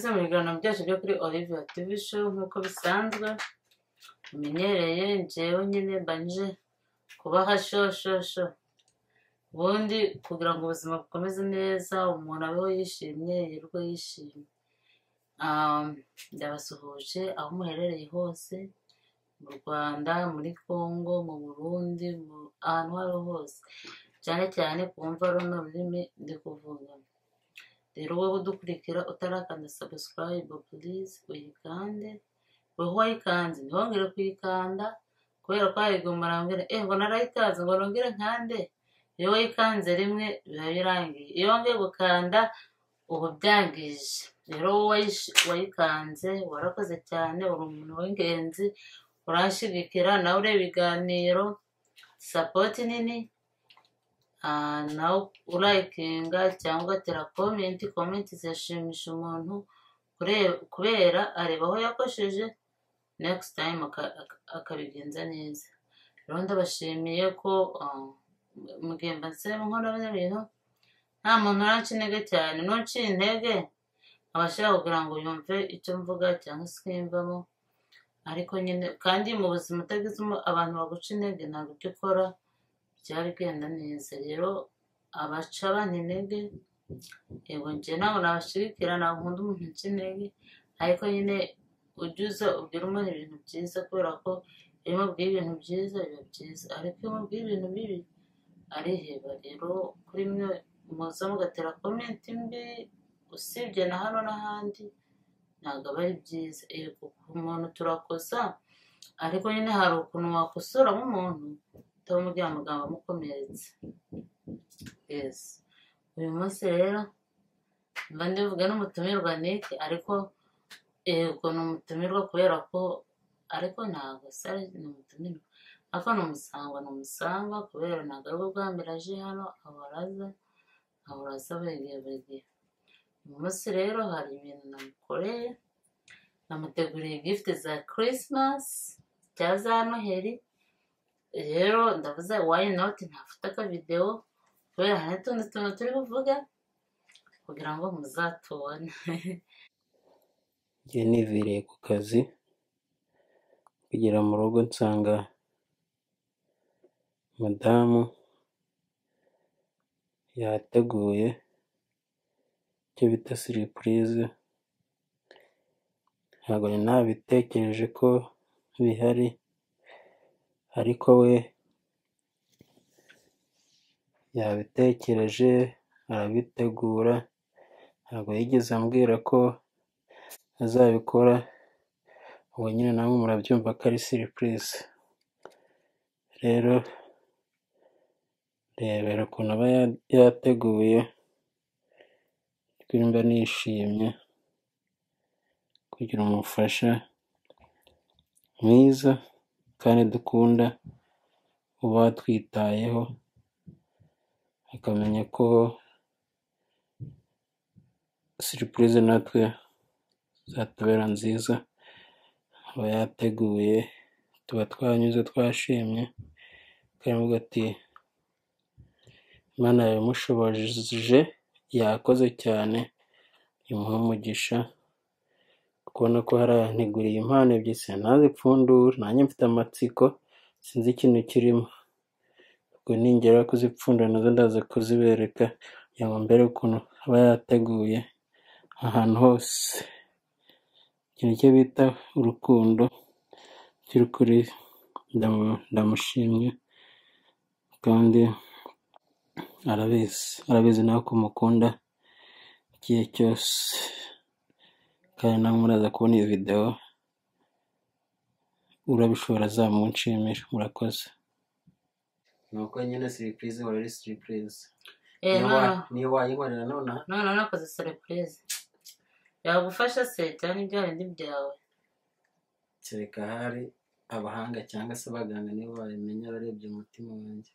byose byo kuri Olivier TV show nk'uko bisanzwe umenyereye njyewe nyine mbanje kubaha shoshosho ubundi kugira ngo ubuzima bukomeze neza umuntu abeho yishimye yirirwe yishimye ndabasuhuje aho muherereye hose mu rwanda muri congo mu burundi ahantu aho ariho hose cyane cyane ku mva runo rurimi ndi kuvuga rero wowe udukurikira utarakanda sabusikarayibu purize uyikande wowe wayikanze ntihongere kuyikanda kubera ko wayigomba rambwira eh ngo narayikaze ngo nongere nkande iyo wayikanze rimwe biba birangiye iyo wongeye gukanda uba byangije rero wowe wayikanze warakoze cyane uri umuntu w'ingenzi urashigikira nawe ureba ibiganiro sapoti nini nawe urayikinga cyangwa ugatera komenti komenti zirashimisha umuntu kubera areba aho yakosheje next time akabigenza neza rero ndabashimiye ko mugenda nsema nkora bintu nta muntu uranca intege cyane nuciye intege abashaka kugira ngo yumve icyo mvuga cyangwa simvamo ariko nyine kandi mu buzima utagezemo abantu baguca intege ntabwo icyo ukora byaba bigenda neza rero abaca abana intege yego njye ntabwo nabashirikira ntabwo nkunda umuntu uca intege ariko nyine ujye uza ubwira umuntu ibintu byiza kubera ko iyo umubwiye ibintu byiza biba byiza ariko iyo umubwiye ibintu bibi ariheba rero kuri mwe muza mugatera komenti mbi usibye na hano n'ahandi ntabwo aba ari byiza yego ku muntu turakosa ariko nyine hari ukuntu wakosoramo umuntu utamubwira amagambo amukomeretsa yesi uyu munsi rero mba ndivuga n'umutumirwa niki ariko yego ni umutumirwa kubera ko ariko ntabwo sare ni umutumirwa ariko ni umusangwa ni umusangwa kubera ntabwo ari bwo bwa mbere aje hano abaraza abaraza burigihe burigihe uyu munsi rero hari ibintu namukoreye namuteguriye gifuti za kirisimasi cya za noheri rero ndavuze wayi noti ntafite akavidewo kubera hari n'utundi tuntu turi buvuge kugira ngo muzatubone njye nivireye ku kazi kugera mu rugo nsanga madamu yateguye icyo bita siripurize ntabwo nari nabitekereje ko bihari ariko we yabitekereje arabitegura ntabwo yigeze ambwira ko azabikora ubu nyine namwe murabyumva ko ari siripurize rero rebera ukuntu aba yateguye twimba nishimye kugira umufasha mwiza kandi dukunda uba twitayeho akamenya ko siripurize natwe zatubera nziza aba yateguye tuba twanyuze twashimye karavuga ati imana yabimushoboje yakoze cyane imuha umugisha kubona ko hari ahanteguriye impano ebyiri sinazipfundura nanjye mfite amatsiko sinzi ikintu kirimo ubwo ningera kuzipfundura nazo ndaza kuzibereka kugira ngo mbere ukuntu aba yateguye ahantu hose ikintu cyo bita urukundo by'ukuri ndamushimye kandi arabizi arabizi nawe ko mukunda igihe cyose kandi namwe muraza kubona iyi videwo urabishobora azamunshimisha murakoze nuko nyine siripurize wari ari siripurize niyo wayibonera nonaha none nakoze serepurize yagufasha se cyane ibya bindi byawe kereka hari abahanga cyangwa se abaganga nibo babimenya barebye umutima wanjye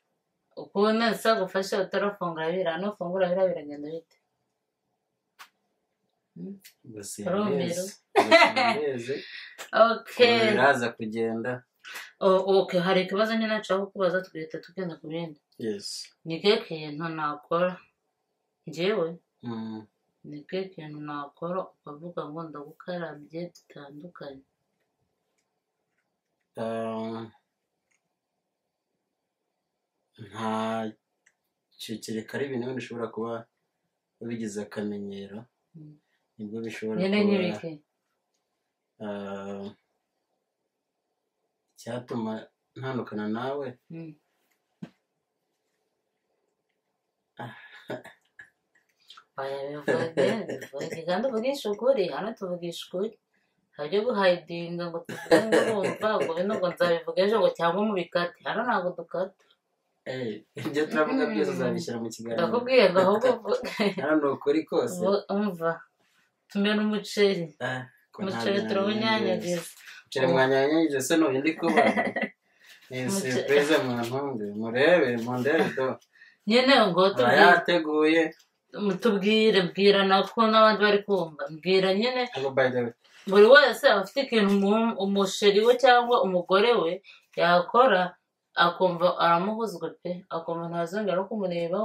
ukuntu zagufasha utarafungura biriya nufungura biriya biragenda bite gusa Rumiro. yaneze okay biraza kugenda O- okay hari ikibazo nyine nshaka kubaza tugahita tugenda ku bindi yesi ni ke kintu nakora njyewe ni ikihe kintu nakora ukavuga ngo ndagukarabye dutandukanye Um, nta ki- kereka ari ibintu bindi ushobora kuba bigize akamenyero Mm. nibwo bishobora nyine kuba nyibike um, icyatuma ntandukana nawe Mm. Oya bivuge bivuge kandi uvugisha ukuri hano tuvugisha ukuri nta byo guhayidinga ngo tuvuge ngo urumva ngo bino ngo nzabivuga ejo ngo cyangwa mubikate hano ntabwo dukata Eh, ibyo turavuga byose Mm. uzabishyira mu kiganiro ndakubwiye ngo ahubwo uvuge hano ni ukuri kose Ubu- umva tumena umuceri Ah, ko nta umuceri bintu turawunyanyagiza Cire mwanyanyagize se n'ubu ndi kuba ni Muce- surprise muntunge murebe mundebe do nyine ngo aba tubwire yateguye tubwire bwira nako n'abandi bari kumva mbwira nyine ariko by the way buri wese aba afite ikintu umu- umusheri we cyangwa umugore we yakora akumva aramuhuzwa pe akumva ntazongera no kumureba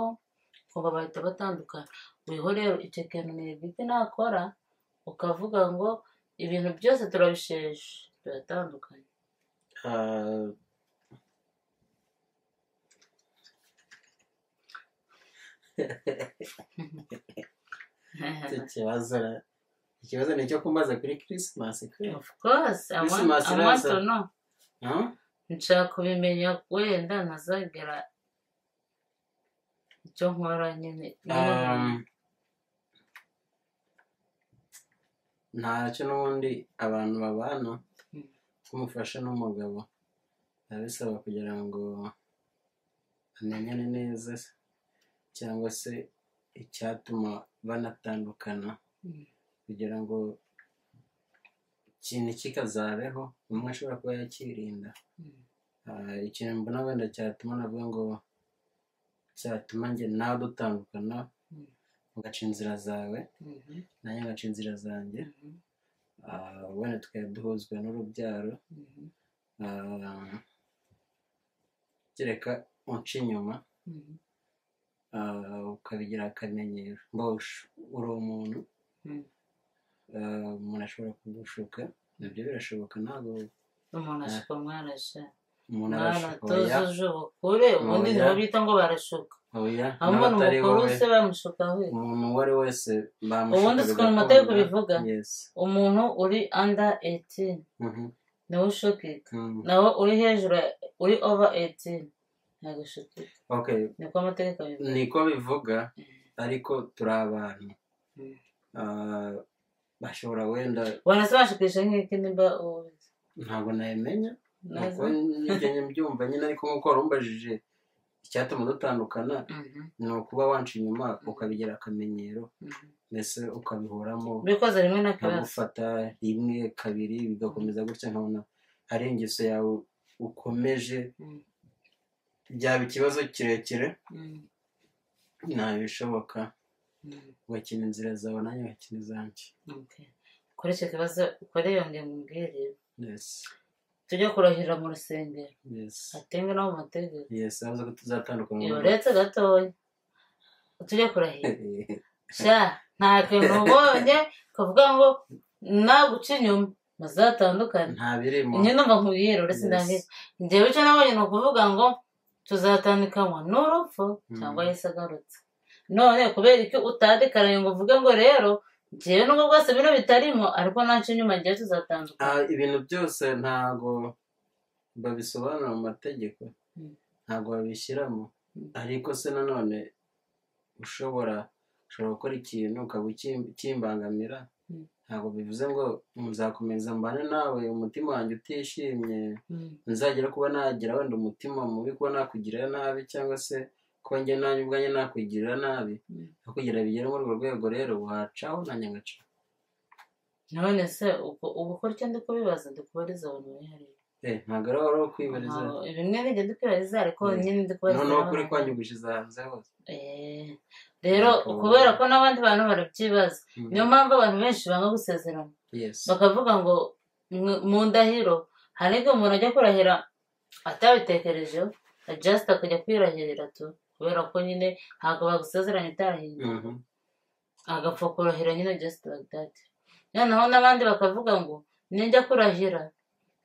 akumva bahita batandukana uriho rero icyo kintu ni igiti nakora ukavuga ngo ibintu byose turabisheshe biratandukanye ah, icyo kibazo ra- ikibazo ni icyo kumbaza kuri christmas kwe of course I want, Christmas I want iraza. to know Huh? nshaka kubimenya wenda ntazagera icyo nkora nyine Um, ntacyo n'ubundi abantu babana Mm. kumufasha n'umugabo biba bisaba kugira ngo amenyane neza cyangwa se icyatuma banatandukana Mm. kugira ngo ikintu kikazabeho umwe ashobora kuba yakirinda Mm. Ah, ikintu mbona wenda cyatuma navuga ngo cyatuma njye nawe dutandukana Mm. ugaca inzira zawe Mhm. nanjye ngaca inzira zanjye Mhm. Ah, wenda tukaba duhuzwa n'urubyaro Mhm. Ah, kereka unca inyuma Mhm. ah, ukabigira akamenyero mbosh uri umuntu Mhm. ah, umuntu ashobora kugushuka nabyo birashoboka ntabwo umuntu ashuka mwarasha umuntu arashuka oya mwaratozuje ubukure ubundi Oya. nibo bita ngo barashuka oya aho nawe umuntu atari mukuru wowe se bamushuka we umuntu uwo ari we wese bamushuka ubundi si ukuntu bigakunda. matayo kubivuga yes umuntu uri under 18 Mhm. niwe ushukika Mm. naho uri hejuru ya- uri over 18 ntabwo ushukika okay niko amategeko abivuga niko bivuga ariko turi abantu Mm. Ah, bashobora wenda wanase bashukisha nk'iki nimba ubizi ntabwo nabimenya naza nuko njye mbyumva nyine ariko nk'uko wari umbajije icyatuma dutandukana Mhm. ni ukuba wanca inyuma ukabigira akamenyero Mhm. mbese ukabihoramo bikoze rimwe na kabasi nkagufata rimwe kabiri bigakomeza gutya nkabona hari ingeso yawe ukomeje Mhm. byaba ikibazo kirekire Mhm. ntabishoboka Mhm. ugakina inzira zawe nanjye ugakina izanjye Okay. kuri icyo kibazo ukore yongeye mumbwire yes tujye kurahira mu rusengero yes atenge no mu mategeko yes abaza ko tuzatandukana iyo uretse gatoya tujye kurahira sha nta kintu ubonye ukavuga ngo naguca inyuma muzatandukane nta birimo njye numva nkubwira uretse Yes. ndangije njyewe icyo nabonye ni ukuvuga ngo tuzatandukanywa n'urupfu Mm. cyangwa yesu agarutse none kubera iki utadikaraye ngo uvuge ngo rero njyewe nubwo bwose bino bitarimo ariko nanca inyuma njyewe tuzatandukana Ah, ibintu byose ntago babisobanura mu mategeko Mm. ntago babishyiramo Mm. ariko se nanone ushobora ushobora gukora ikintu ukaba ukim- ukimbangamira Mm. ntabwo bivuze ngo nzakomeza mbane nawe umutima wanjye utishimye Mm. nzagera kuba nagira wenda umutima mubi kuba nakugirira nabi cyangwa se kuba njye nanjye ubwanjye nakugirira nabi Mm. aho kugira bigere muri urwo rwego rero wacaho nanjye ngacaho none se ubwo ubu uko icyo ndi kubibaza ndi kubariza abantu bari hariya Eh, ntabwo ari wari wo kwibariza Ntaho- bimwe bijya dukubariza ariko Yeah. nyine ndikubariza noneho kuri kwanjye ugushize hanze hose rero Ntabwo- kubera ko n'abandi bantu barabyibaza niyo mpamvu abantu benshi banga gusezerana yes bakavuga ngo "Mwe- mu ndahiro hari igihe umuntu ajya kurahira atabitekerejeho just akajya kwirahirira tu kubera ko nyine ntabwo bagusezeranya utarahiye Mhm. agapfa kurahira nyine just like that noneho n'abandi bakavuga ngo ninjya kurahira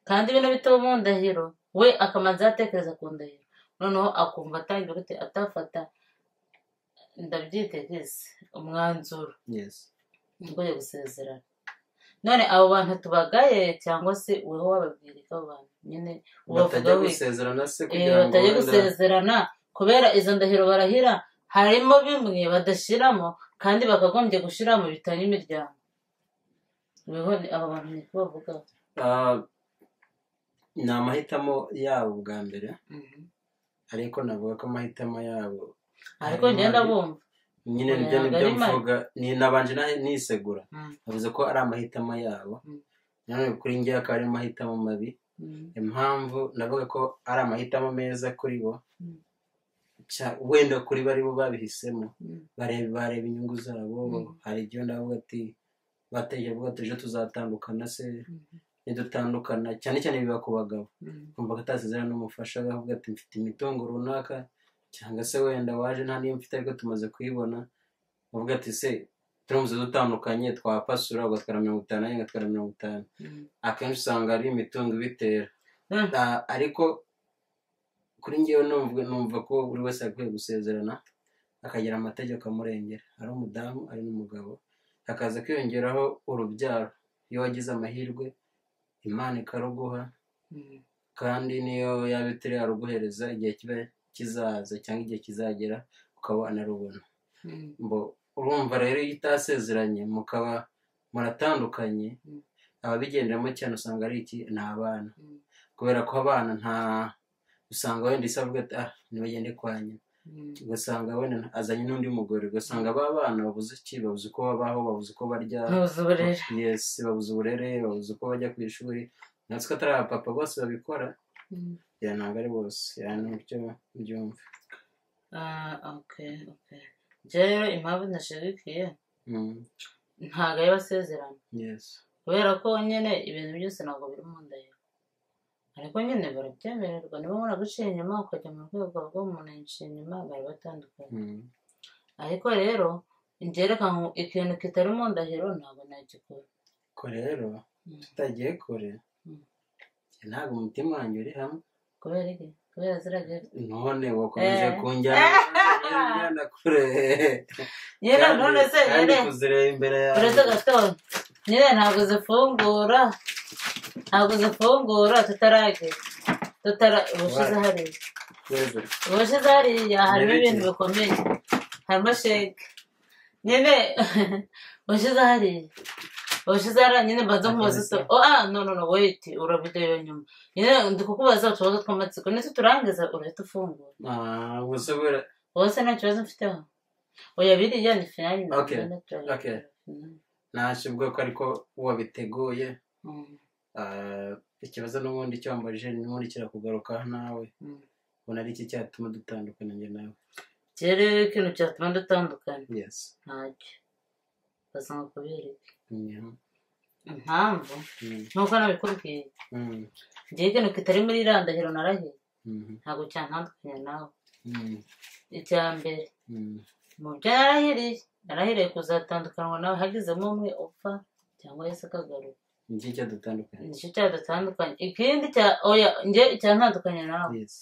kandi bino bitaba mu ndahiro we akamanza yatekereza ku ndahiro noneho akumva atangira gute atafata ndabyitegese umwanzuro yes ugoye gusezerana none abo bantu tubagaye cyangwa se weho wababwira icyo abo bantu nyine ubavuga batajya wese gusezerana se Eh, kugira ngo batajya wenda gusezerana kubera izo ndahiro barahira harimo bimwe badashyiramo kandi bakagombye gushyiramo bitanya imiryango weho ni aba bantu ni ko bavuga Ah, ni amahitamo yabo bwa mbere ariko navuga ko amahitamo yabo ariko ngenda bumva nyine Oya, nibyo ntabwo nibyo ari mari. mvuga ni nabanje na- nisegura Mm, bivuze ko ari amahitamo yabo Mm. nanone kuri njye akaba ari amahitamo mabi mm, impamvu navuga ko ari amahitamo meza kuri bo Mm. cya- wenda kuri bo ari bo babihisemo mm, bareba bareba inyungu zabo Mm. hari igihe ndavuga ati bateje avuga ati ejo tuzatandukana se Mm. nidutandukana cyane cyane biba ku bagabo mm, kumva ko atasezerana n'umufasha we avuga ati mfite imitungo runaka cyangwa se wenda waje nta niyo mfite ariko tumaze kuyibona uvuga ati se turamutse dutandukanye twapasura ugatwara mirongo itanu nanjye ngatwara mirongo itanu mm. akenshi usanga ari imitungo ibitera Mm. Ah, ariko kuri ngewe numva numva ko buri wese akwiye gusezerana akagira amategeko amurengera ari umudamu ari n'umugabo hakaza kwiyongeraho urubyaro iyo wagize amahirwe imana ikaruguha Mm. kandi niyo yaba itari yaruguhereza igihe kiba kizaza cyangwa igihe kizagera ukaba wanarubona Mm. mbo urumva rero iyo utasezeranye mukaba muratandukanye Mm. ababigenderamo cyane usanga ari iki ni abana Mm. kubera ko abana nta usanga wenda isa avuga ati ah ntibagende kwa nyina Mm. ugasanga wenda nta- azanye n'undi mugore ugasanga ba bana babuze iki babuze uko babaho babuze uko barya ntuzi uburere yes babuze uburere babuze uko bajya ku ishuri natwe ko atari abapapa bose babikora Mm. ya ntabwo ari bose ya ni uburyo byumva Ah, okay okay njyewe rero impamvu ntashyigikiye Mm, ntabwo ari basezerana yes kubera ko nyine ibintu byose ntabwo biri mu ndahiro ariko nyine barabyemererwa niba umuntu aguciye inyuma ukajya mu rwego rw'umuntu yaguciye inyuma bari batandukanye Mm, ariko rero njyereka ngo ikintu kitari mu ndahiro ntabwo nagikora ko rero Mm. tutagiye kure Mm. ntabwo umutima wanjye uri hamwe kubera iki kubera ziragira none wakomeje Eh. kunjyana kunjyana kure nyine Kandi- none se kandi nyine kuzireba imbere yawe uretse gatondo nyine ntabwo zifungura ntabwo zifungura tutaragera tutara ubushize hariya twese ubushize hariya harimo Nereke. ibintu bikomeye harimo sheke nyine ubushize hariya ubushize hariya nyine mbanza kumubaza Akomeza. se oa no no no wait urabideyo nyuma nyine ndi kukubaza utubazo tw'amatsiko nituturangiza urahita ufungura Ah, gusa buriya wowe se nta kibazo mfiteho oya biriya ni finali Okay, okay. ntashyirwa ko ariko wabiteguye Ah, ikibazo n'ubundi cyambaje n'ubundi kirakugaruka nawe ubona ari iki cyatuma dutandukana njye nawe kere ikintu cyatuma dutandukana yes ntacyo ugasanga kubera iki Mhm. impamvu Mm, nuko nabikubwiye mm, ngewe ikintu kitari muri iriya ndahiro narahiye mhm, ntabwo cyantandukanya nawe mm, icya mbere mm, mu byo narahiriye narahiriye kuzatandukanwa nawe hagizemo umwe upfa cyangwa yose akagaruka ni iki cyadutandukanye nicyo cyadutandukanye ikindi cya oya ngewe icyantandukanya nawe yes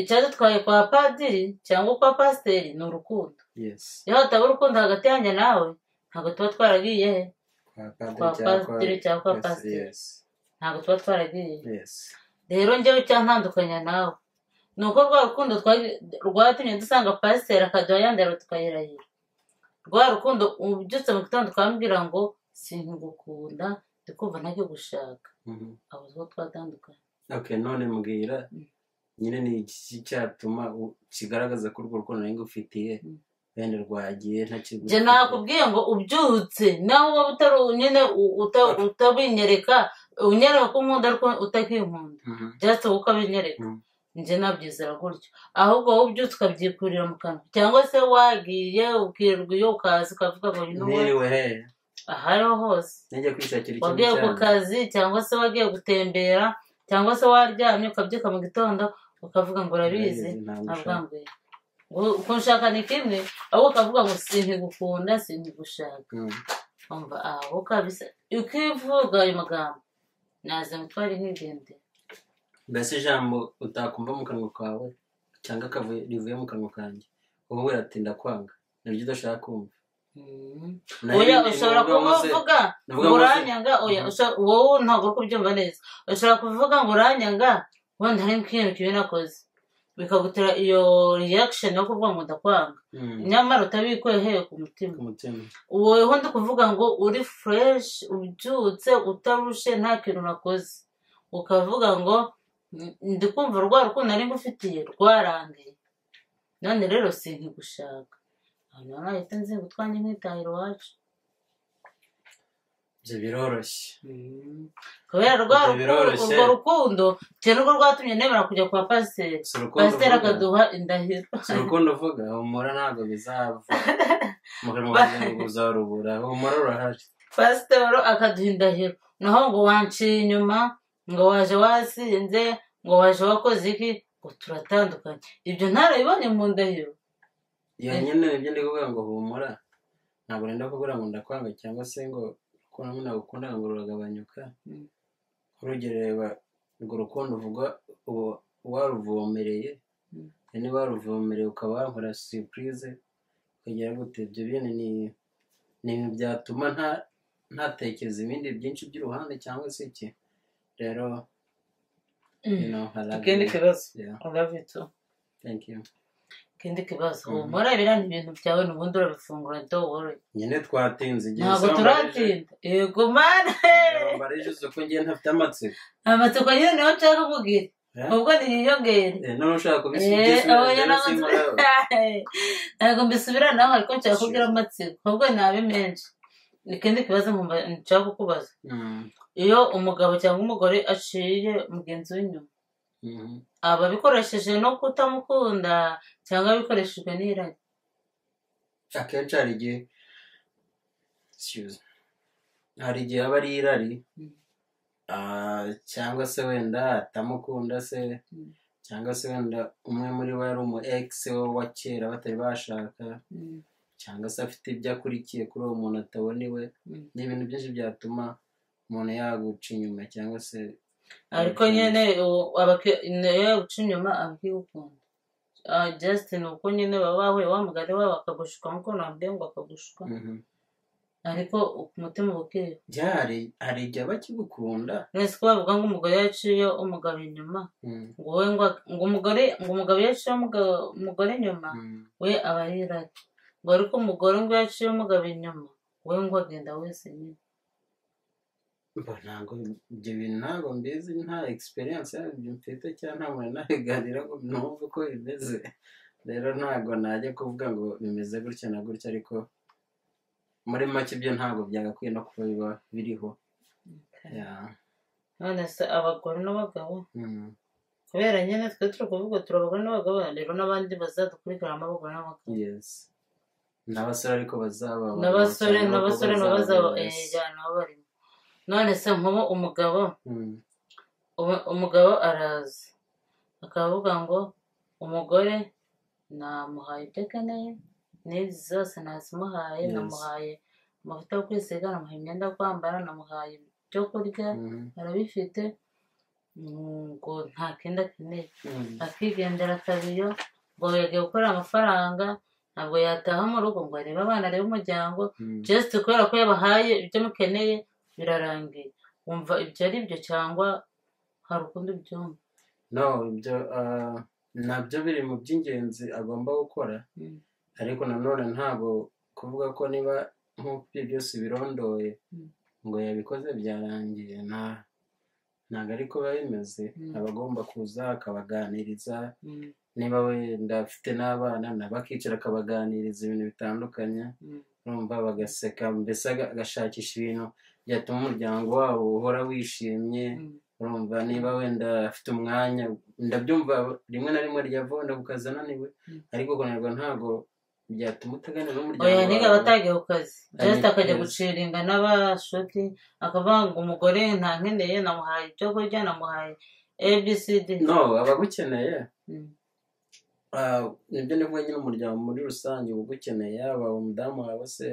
icyadutwaye kwa padiri cyangwa kwa pasiteri ni urukundo yes iyo hataba urukundo hagati yanjye nawe ntabwo tuba twaragiye he kwa padiri kwa cyangwa kwa- pasiteri cyangwa kwa yes, pasiteri yes ntabwo tuba twaragiye yes rero njyewe icyantandukanya nawe ni uko rwa rukundo twa- rwatumye dusanga pasiteri akaduha yandara tukayirahira rwa rukundo ubyutse mu gitondo ukambwira ngo sinkugukunda ndikumva ntacyo gushaka Mhm. abo two twatandukanye okay none mbwira Mm. nyine ni iki cyatuma u- kigaragaza ko urwo rukundo nari ngufitiye Mm. wenda rwagiye ntakigufi njye nakubwiye ngo ubyutse nawe waba utari nyine u- uta- utabinyereka unyereka ko unkunda ariko utakinkunda byatse wowe ukabinyereka Mm. njye nabyizera gutyo ahubwo wowe ubyutse ukabyikurira mu kanwa cyangwa se wagiye ukirwa iyo ukaza ukavuga ngo ni wowe ntiriwe he aho ariho hose najya kwishakira ikintu wagiye ku cyane kazi cyangwa se wagiye gutembera cyangwa se waryamye ukabyuka mu gitondo ukavuga ngo urabizi Ntabwo ushaka. ntabwanguye Gu- kunshaka ni kimwe ahubwo ukavuga ngo sinkigukunda sinkigushaka umva aho kabisa ukivuga ayo magambo naza mutware nk'indende mbese ijambo utakumva mu kanwa kawe cyangwa akavuye rivuye mu kanwa kanjye wowe uratinda kwanga niryo udashaka kumva Mhm. Naho oya ibindi ushobora bivuga ngo se- kuvuga navuga ngo ngo se- uranyanga oya Mhm. usha- wowe ntabwo uri kubyumva neza ushobora kuvuga ngo uranyanga wenda hari nk'ikintu kibi nakoze bikagutera iyo reaction yo kuvuga ngo ndakwanga Mm, nyamara utabikuye hehe ku mutima ku mutima wowe ndi kuvuga ngo uri fresh ubyutse utarushe nta kintu nakoze ukavuga ngo "N- ndi kumva rwa rukundo nari ngufitiye rwarangiye none rero sinkigushaka ahantu nahita nzi ngo twange nkitahira iwacu ibyo biroroshye kubera rwa Ibyo rukundo biroroshye. urwo rukundo icyo nirwo rwatumye nemera kujya kwa pasiteri si urukundo pasiteri uvuga akaduha indahiro si urukundo uvuga humura ntabwo bizava mu kanwa kanjye ngo uzarubura humura urahari pasitoro akaduha indahiro naho ngo wanciye inyuma ngo waje wasinze ngo waje wakoze iki ngo turatandukanye ibyo ntarabibonye mu ndahiro iyo nyine ibyo ndi kuvuga ngo humura ntabwo nenda kuvuga ngo ndakwanga cyangwa se ngo ukuntu nagukunda ngo ruragabanyuka Mm. urugero reba urwo rukundo uvuga uba waruvomereye Mm. niba waruvomereye ukaba wankora surprise ukagera gute ibyo bintu ni ni ibintu byatuma nta ntatekereza ibindi byinshi by'uruhande cyangwa se iki rero you know I love ikindi you. kibazo Yeah, urabito thank you ikindi kibazo Mhm. humura biriya ni ibintu byawe nubundi urabifungura dowore nyine twatinze igihe ntabwo se wambarije- turatinda yego mane igihe wambarije uzi ko ngiye ntafite amatsiko amatsiko nyine niyo nshaka kugira Eh? ubwo niyiyongere Eh, none ushaka Eh, kubisubiza abo yari amatsiko. ntabwo mbisubira nawe ariko nshaka kubwira amatsiko ahubwo ni abe menshi ikindi kibazo nkumva- nshaka kukubaza iyo umugabo cyangwa umugore aciye mugenzi w'inyuma aba abikoresheje no kutamukunda cyangwa abikoreshejwe n'irari akenshi hari igihe Excuse me. hari igihe aba ari irari Mm. ah, cyangwa se wenda atamukunda se Mm. cyangwa se wenda umwe muri bo yari umu ex we wa kera batari bashaka cyangwa se afite ibyo akurikiye kuri uwo muntu atabona iwe Mm. ni ibintu byinshi byatuma umuntu yaguca inyuma cyangwa se ariko nyine u- abaki- nayo guca inyuma aba akigukunda Ah, just ni uko nyine baba bahuye wa mugari wabo akagushuka nk'uko nabwiye ngo akagushuka Mhm. ariko ku mutima uba ukiriho Ya, hari- hari igihe bakigukunda nese ko bavuga ngo umugore yaciye umugabo inyuma Mm. ngo wowe ngo ngo umugore ngo umugabo yaciye umugabo- umugore inyuma Mm. we aba ari irari ngo ariko umugore ngo yaciye umugabo inyuma we ngo agenda wese nyine Mba ntabwo ibyo bintu ntabwo mbizi nta experience yabyo mfite cyangwa nta muntu nabiganira ngo numve uko bimeze rero ntabwo najya kuvuga ngo bimeze gutya na gutya ariko muri make ibyo ntabwo byagakwiye no kuba biba biriho Ya. none se abagore n'abagabo Mm. kubera nyine twe turi kuvuga turi abagore n'abagabo rero n'abandi bazadukurikira abagore n'abagabo yes n'abasore ariko bazaba n'abasore cyangwa n'abasore abakobwa n'abazaba bazaba, yes. ejyana aho barimo none se nk'ubu umugabo Mm. ubu- umugabo araza akavuga ngo umugore namuhaye ibyo akeneye n'izi zose nazimuhaye Yes. namuhaye amavuta yo kwisiga namuhaye imyenda yo kwambara namuhaye ibyo kurya Mhm. arabifite mm, ngo nta kindi akeneye Mm. akigendera akabiyo ngo yagiye gukorera amafaranga ntabwo yataha mu rugo ngo arebe abana arebe umuryango Mm. just kubera ko yabahaye ibyo mukeneye birarangiye wumva ibyo ari byo cyangwa hari ukundi byumva no ibyo ah, nabyo biri mu by'ingenzi agomba gukora Mm, ariko nanone ntabwo kuvuga ko niba nk'uko ibyo byose birondoye Mm. ngo yabikoze byarangiye nta ntabwo ariko biba bimeze Mm. aba agomba kuza akabaganiriza mm, niba wenda afite n'abana nabo akicara akabaganiriza ibintu bitandukanye mm, urumva bagaseka mbese aga- agashakisha ibintu byatuma umuryango wabo uhora wishimye mm, urumva niba wenda afite umwanya ndabyumva rimwe na rimwe ryavaho ndagukaza ananiwe Mm. ariko kunerwa ntabwo byatuma utaganira n'umuryango oya niga wawe abatagiye ku kazi just Ari- akajya yes. guciringa n'abashuti akavuga ngo umugore ntankeneye namuhaye ibyo kurya namuhaye abcd no abagukeneye Ah, nibyo nivuga nyine umuryango muri rusange uba ugukeneye yaba umudamu wawe se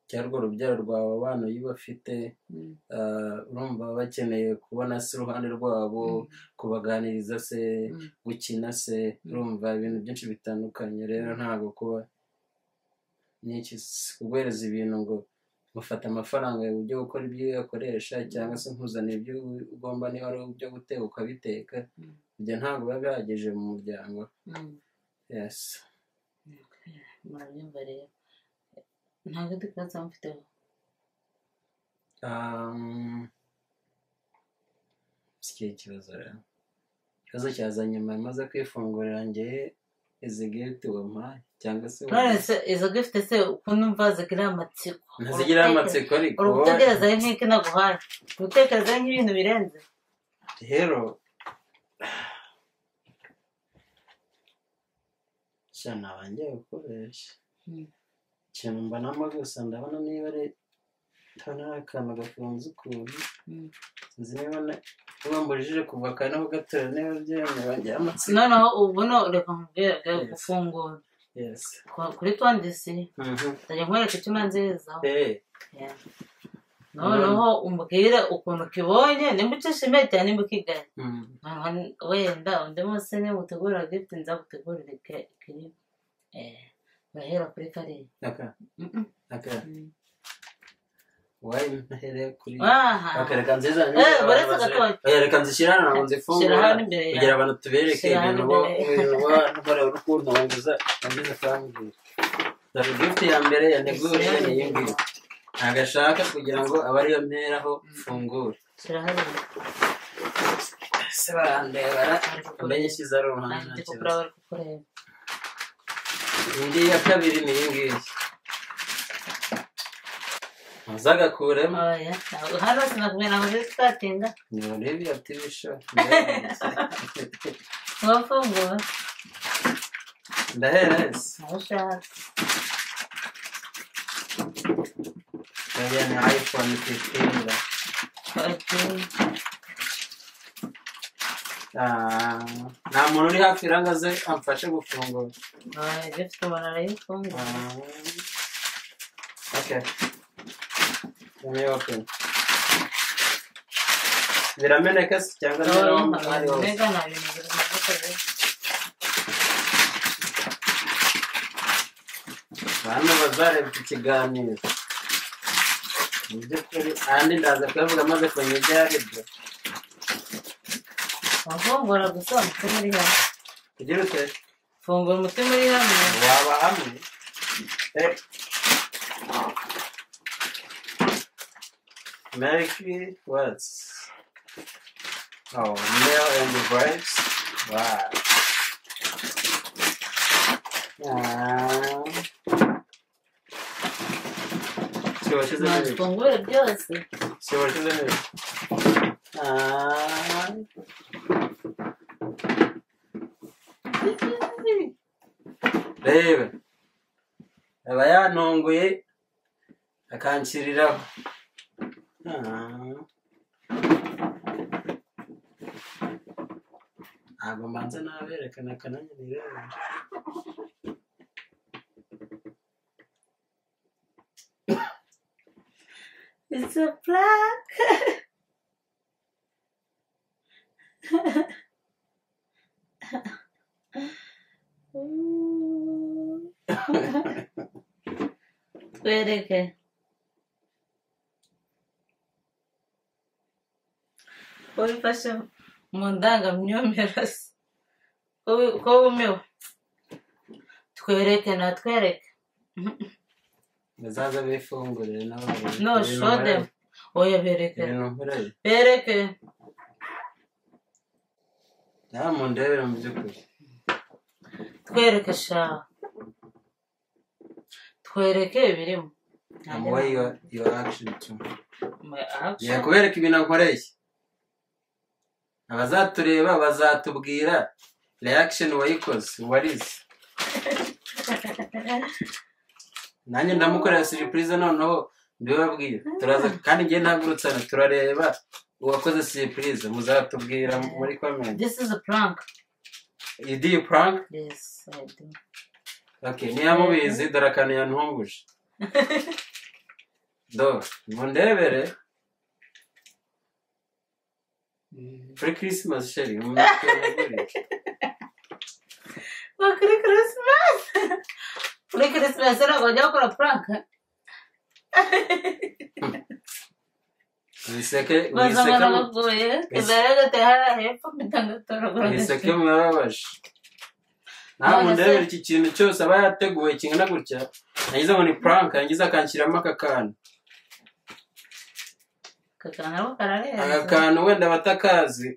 cyangwa urwo rubyaro rwawe abana iyo ubafite Mm, ah, urumva baba bakeneye kubona se iruhande rwabo mm, kubaganiriza se mm. gukina se urumva ibintu byinshi bitandukanye rero ntabwo kuba nyinshi si kuguhereza ibintu ngo mufata amafaranga ujye gukora ibyo uyakoresha cyangwa se nkuzanira ibyo ugomba niba ari ibyo guteka ukabiteka Mm. ibyo ntabwo biba bihagije mu muryango Mm. yes murabyumva rero nta kandi kibazo mufiteho Um, si ikihe kibazo rero ikibazo cyaza nyuma maze kwifungurira njyewe izi geti wampaye cyangwa se none se izo gifite se ukuntu numva zigira amatsiko ntizigira amatsiko ariko uri gutekerezaho nk'iki naguhaye uri gutekerezaho nk'ibintu birenze rero sha nabangiye gukoresha Mm. ikintu mbonamo gusa ndabona niba ari ndabona ari akantu gafunze ukuntu Mm. sinzi niba na- niba mbujije kuva akana ho gatora niba byemewe ngira amatsiko noneho ubu no reka nkubwire Yes. gufungura yes Ku- kuri tondisi Mhm. ndajya nkwereka icyo umanzirizaho Eh, Yeah. noneho umbwire ukuntu ukibonye nimba ucishimiye cyane nimba ukigaye mhm. Noneho n- wenda undi munsi niba utegura gifuti nza gutegurira ke- kiri Eh, urahera kuri kariya aka Mm, mm, aka mm. wayi ntahereye kuri Aha. akareka nziza Eh, baretse agatoki. akareka nzishyira hano ntabwo Shyira nzifungura hano imbere kugira yawe abantu tubereke Shyira ibintu hano bo imbere. ibintu bo nkora urukundo wanguza wangiza kambwira dore gifuti ya mbere ya neguje Shyira hano ni iyi imbere ngiyi ntabwo ashaka kugira ngo abe ariyo mperaho mfungure shyira hano imbere se barandebara Ari kukureba. amenye ishyize ari uruhande nta Nanditse ku kibazo kuraba ari kukureba indi ya kabiri ni iyi ngiyi ntuzagakuremo oya ntabwo hano sinakubwira ntabwo biri twatinda ni urebe yativishije wafungura ndahereza ntabwo ushaka Mariya ni iPhone fifteen. Ati, Ah, nta muntu uri hafi ranga ze amfashe gufungura. oya gifite umuntu arayifungura Ah, okay. Let me open. Birameneka se cyangwa niba ari wowe? mbega nta bintu biri mu maboko ye Hano bazarebye ikiganiro. Mu by'ukuri ahandi ndaza kubivuga maze kumenya ibyo ari byo. wafungura gusa umutima uri hamwe Ugira ute? fungura umutima uri hamwe Waba hamwe? Eh. Mercury what? Oh, male and the vibes. Wow. Um, siwashize ntabwo neza. ufungure byose Siwashize neza. Ah. Reba. Aba yantunguye akanshyiriraho. Ah. ntabwo mbanza naberekana akananya nireba it's a black twereke ko bifashe mu ndangamyumvire se ko wi- ko wumiwe twereke natwereke bazaza bifungurire n'abandi no show them oya bereke ibintu nkoreye bereke nta mu ndebere mu by'ukuri twereke sha twereke ibirimo amu way your, your action to My action. ngiye kubereka ibintu nkoreye abazatureba bazatubwira reaction wayikoze warize nanjye ndamukorera siripurize noneho mbibabwira turaza kandi ngiye ntagurutsana turareba uwakoze siripurize muzatubwira muri komenti This is a prank. you do you prank Yes, I do. okay ntiyamubizi dore akantu yantunguje do mundebere kuri christmas sheri But kuri Christmas. kuri Christmas ntabwo bajya bakora prank. wiseke Baza wiseke mu- barabagoye. Yes. Imbere y'agati hari hepfo mitangatorogora. mwiseke mwarabaje nta None se- mundebere iki kintu cyose aba yateguwe kingana gutya yagize ngo ni prank yagize akanshyiramo aka kantu Kakangaro kararenze. aka kantu wenda batakazi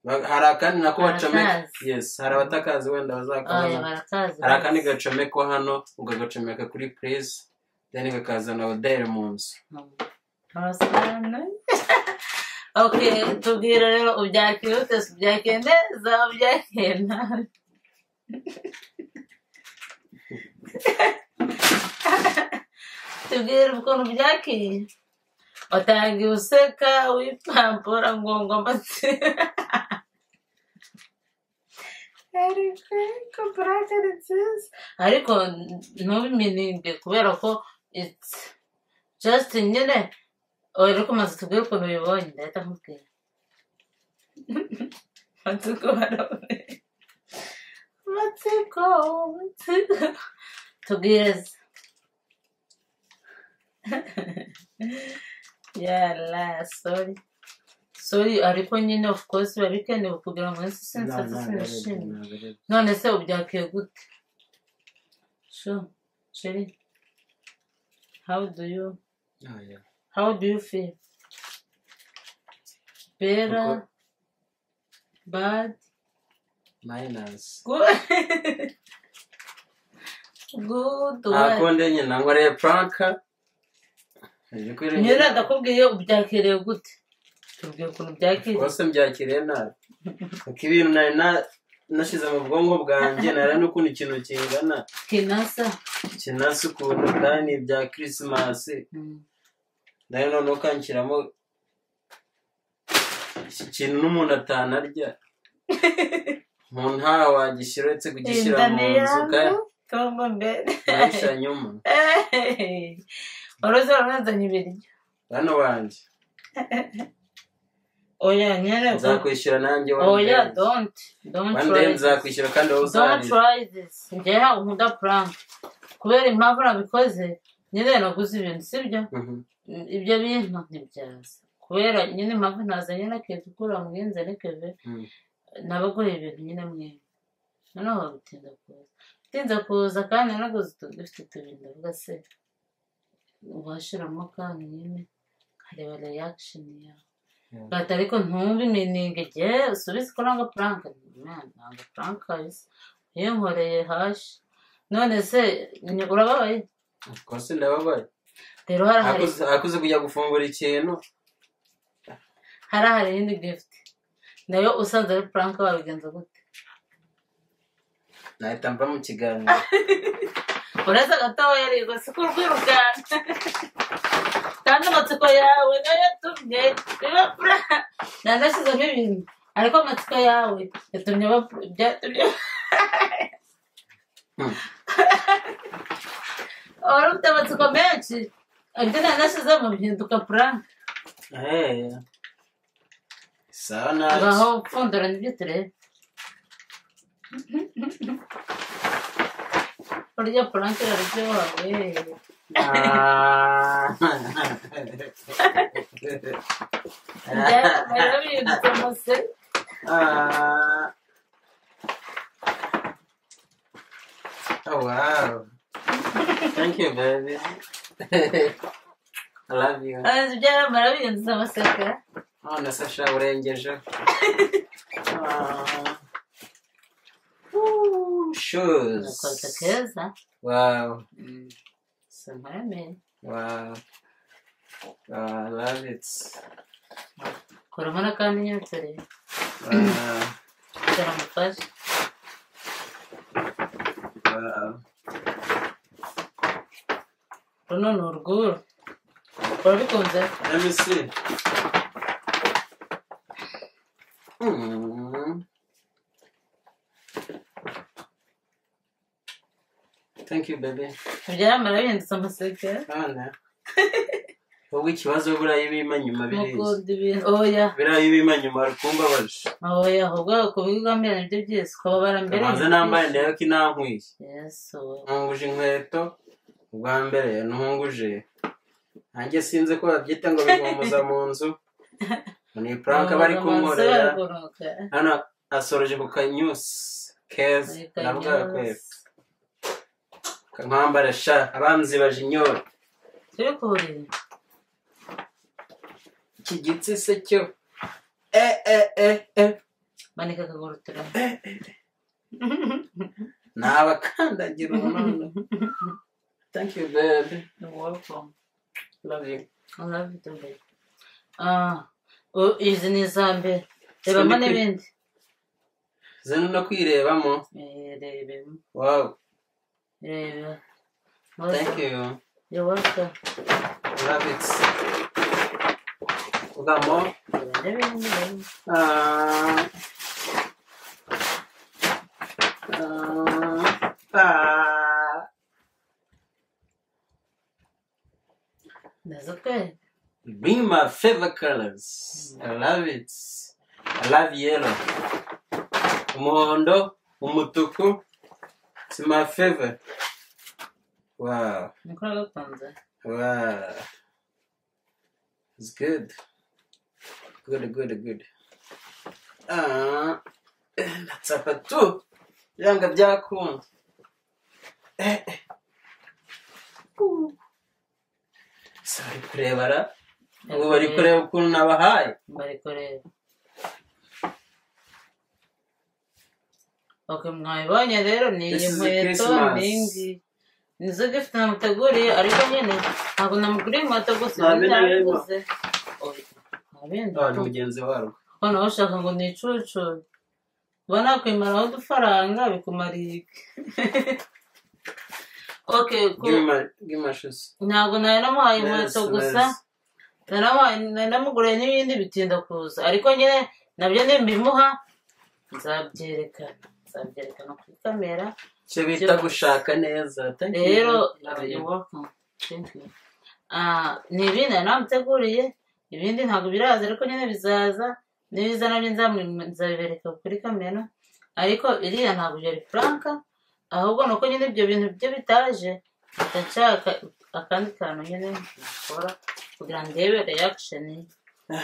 Ba- hari akandi nako bacomeka Barakazi. yes hari abatakazi wenda Oya bazakabona barakazi. hari akandi gacomekwa hano ukagacomeka kuri pureze deni kakazana oderi mu nzu Abasobanura. Okay, tubwira rero ubyakiye ute se ubyakiye neza ubyakiye nabi tubwira ukuntu ubyakiye watangiye useka wipambura ngo ngomba ariko ntubiminige kubera ko it's just nyine wari kumaze tubwire ukuntu ubibonye ndahita nkubwira matsiko barabone matsiko matsiko tubwirize yala sori sori ariko nyine of course biba bikenewe kugira ngo isi sinsaze sinishimye none se ubyakiye gute shu sheri how do you Oh, yeah. How do you feel? Better? Bad? Minus. Good? Good? ntabwo what? ndenye ntabwo ariyo puranka nje Nyine kwirenga ndakubwiye ubyakiriye gute? Tubwiye ukuntu byakiriye. rwose mbyakiriye nabi kuko ibintu nari na- nashyize mu bwonko bwanjye nari n'ukuntu ikintu kingana Kinasa? kinasa ukuntu kandi ni ibya kirisimasi Mm. nari noneho kanshyiramo iki kintu n'umuntu atanarya umuntu ntawe wagishyira uretse kugishyira mu Indani nzu kandi yangu? Tongo mbere. nayishyira nyuma Hey! Uruzi uranazanye ibiryo. bano banjye Oya nyine. nzakwishyura nanjye one Oya day don't. Don't one day try. nzakwishyura kandi wowe Don't uzarira try this. Njyewe ntabwo nkunda prank. Kubera impamvu nabikoze, nyine naguze ibintu, sibyo? Mhm. Ibyo bintu ntibyaza. Kubera nyine impamvu ntazanye n'akintu ukura mwenze n'ikeve, Mm. nabaguhe ibintu nyine mwembi. Noneho bitinda kuza. Bitinze kuza kandi nanaguze utu dufite tubiri ndavuga se. Washiramo kandi nyine, nkareba reaction yawe. Yeah. Bati ariko ntubimeninge jye usubize ko nanga prank. Man, nanga prank kabisa. Iyo nkoreye hashi. None se ni- urababaye? kose ndababaye Rero hari hari Akuze- akuze kujya gufungura ikintu hari hari iyindi gift nayo usanze ari prank wabigenza gute nahita mva mu kiganiro uretse agatoya ariko si ku rwiruganda kandi amatsiko yawe nayo yatumye biba prank nanashyizemo ibintu ariko amatsiko yawe yatumye ba byatumye Hmm. wari ufite amatsiko menshi ibyo nanashyizemo bihinduka prank Hey. sawa ngaho naki pfundura nibyo tureba burya puranke iraryoha we byarabindutse mose Ah. Oh, wow. Thank you, baby. I love you. byaramara bindutse amasaka Oh, na Sasha urengeje. Ah. Ooh, agakoza shoes. keza Wow. samara meni Wow. Wow, I love it. kuramo n'akandi nyine tureba Wow. karamufashe wow. runo ni urwuru urabikunze Let me see. Mm. thank you baby byamara bihindutse amaseke abana wowe ikibazo buriya iyo ubima nyuma biriza mukunda ibintu oya buriya iyo ubima nyuma rukumbabaje oya ahubwo kubiga mbere nibyo byiza ukababara mbere nze nambaye ndeba ko inankwiye yesu ntunguje inkweto ubwa mbere ntunguje nanjye sinzi ko babyita ngo bihumuza mu nzu ni puranka bari kunkorera kunkora hano asoroje ku kanyusi keza navuga kwepfo nkwambara sha abanzi baje inyota turi kuburira iki gitsi se cyo e e e e manika akaguru turamo nabakandagira umunani thank you baby welcome love you I love you too babe ah u- izi ni iza mbere rebamo Sindi kwi- n'ibindi zino no kwirebamo Eh, rebemo wow reba thank you you're welcome love it ugamo reba n'ibindi babe. ah ah ah ndaza kwereka Bring my favorite colors. I love it. I love yellow. Umuhondo, umutuku. It's my favorite. Wow. nukora gakunze Wow. It's good. Good, good, good. Ah, ndatsapa tu. Byanga byakunda. Eh, eh. Uh. Si bari kurebara ubu bari kureba ukuntu nabahaye bari kureba ok mwabibonye rero ni This iyi is a nkweto Christmas. ni ingi nizo gifuti namuteguriye ariko nyine ntabwo namuguriye inkweto gusa Nta bindi birimo. ntabiguze nta bindi Ah, ni mugenzi warwo hano aho ushaka ngo ni icucu uba nakwimaraho udufaranga bikumara iki ok ku- bw'imashuzi ntabwo nari namuhaye inkweto gusa Narabaye- nari namuguriye n'ibindi bitinda kuza ariko nyine nabyo nimbimuha nzabyerekana nzabyerekana kuri kamera icyo bita gushaka neza Thank you. rero Love you. you're welcome. Thank you. Ah, ni ibindi nari namuteguriye ibindi ntabwo biraza ariko nyine bizaza nibiza nabyo nzamu- nzabibereka kuri kamera ariko iriya ntabwo byari franka ahubwo ni uko nyine ibyo bintu byo bitaje mpita nshaka akandi kantu nyine nakora kugira ngo ndebe reaction ye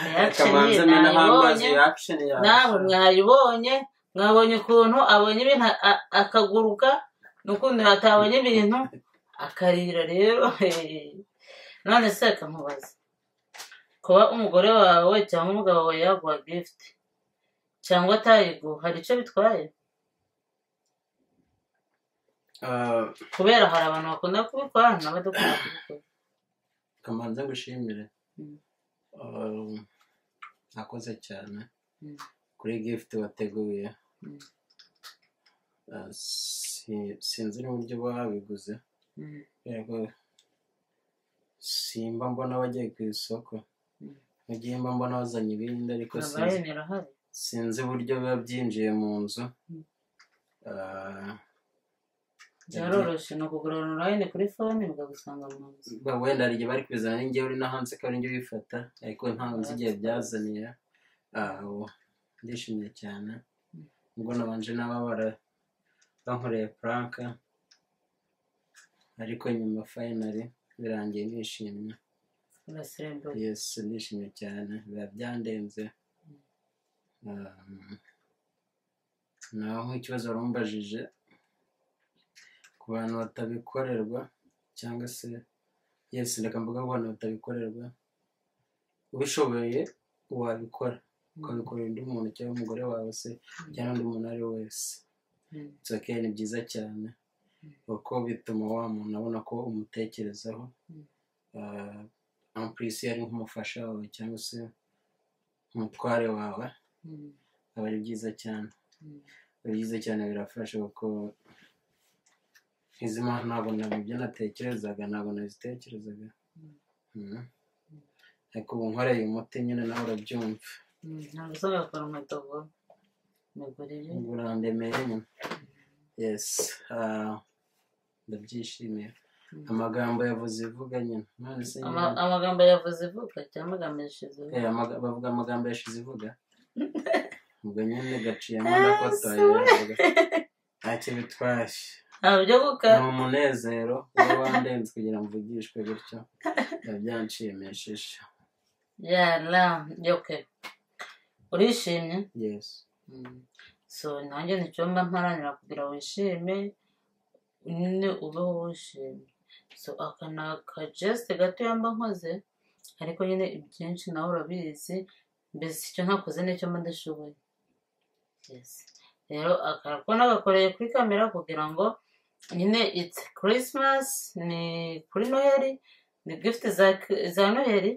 reaction ye kamanzi amena hambazi nayibonye reaction nawe yawe mwayibonye mwabonye ukuntu abonye ibintu a- a- akaguruka n'ukundi atabonye ibintu akarira rero none se reka nkubaze kuba umugore wawe cyangwa umugabo wawe yaguha gift cyangwa atayiguha hari icyo bitwaye Ah, kubera hari abantu bakunda kubikora hari n'abadakunda kubikora kamanzi ngushimire Mm. Um, nakoze cyane Mm. kuri gift wateguye Mm. Ah, si- sinzi n'uburyo babiguze Mm. yego simba mbona bagiye ku isoko Mm. mu gihe mba mbona bazanye ibindi ariko sinzi abayeni irahari sinzi uburyo biba byinjiye mu nzu Mm. Ah, byaroroshye ni ukugura onorayini kuri fone bikagusanga mu nzu ubwo wenda hari igihe bari kubizana ni njyewe uri no hanze ko ari njye ubifata ariko ntabwo nzi igihe byazaniye aho ndishimye cyane ubwo nabanje n'ababara bankoreye puranka ariko nyuma fayinari birangiye nishimye urasembuye yesi ndishimye cyane biba byandenze Um, naho nk'ikibazo baramubajije ku bantu batabikorerwa cyangwa se yesi reka mvuga ku bantu batabikorerwa ubishoboye wabikora ukabikorera undi muntu cyangwa umugore wawe se cyangwa undi muntu ari we wese Mm. It's okay, ni byiza cyane kuko bituma wa muntu abona ko umutekerezaho Mm. Ah, en plus iyo ari nk'umufasha wawe cyangwa se umutware wawe Mm. aba ari byiza cyane Mm. biba byiza cyane birafasha kuko izi mpamvu ntabwo nabona ibyo natekerezaga ntabwo nazitekerezaga Mhm. ariko ubu nkoreye umuti nyine nawe urabyumva Mm, ntabwo usabwa gukora inkweto ngo mugurire ubu urandemeye nyine yesi ndabyishimiye Mm. amagambo yavuze ivuga nyine none se nyine Ama- amagambo yavuze ivuka cyangwa amagambo yashize ivuka eh, amaga- bavuga amagambo yashize ivuga ubwo nyine gaciyemo Ah, nakotoye sorry. aravuga, nta cyo bitwaye nta byo kuka ni umunezero uba wandenze kugira ngo mvugishwe gutyo biba byanshimishije yara yoke urishimye yesu Mm. so nanjye ni icyumba mparanira kugira wishime nyine ubeho wishimye so aka ni akajesite gato mba nkoze ariko nyine ibyinshi nawe urabizi mbese icyo ntakoze nicyo mba ndashoboye Yes. rero akarako nagakoreye kuri kamera kugira ngo nyine it's christmas ni kuri noheri ni gifuti za, za noheri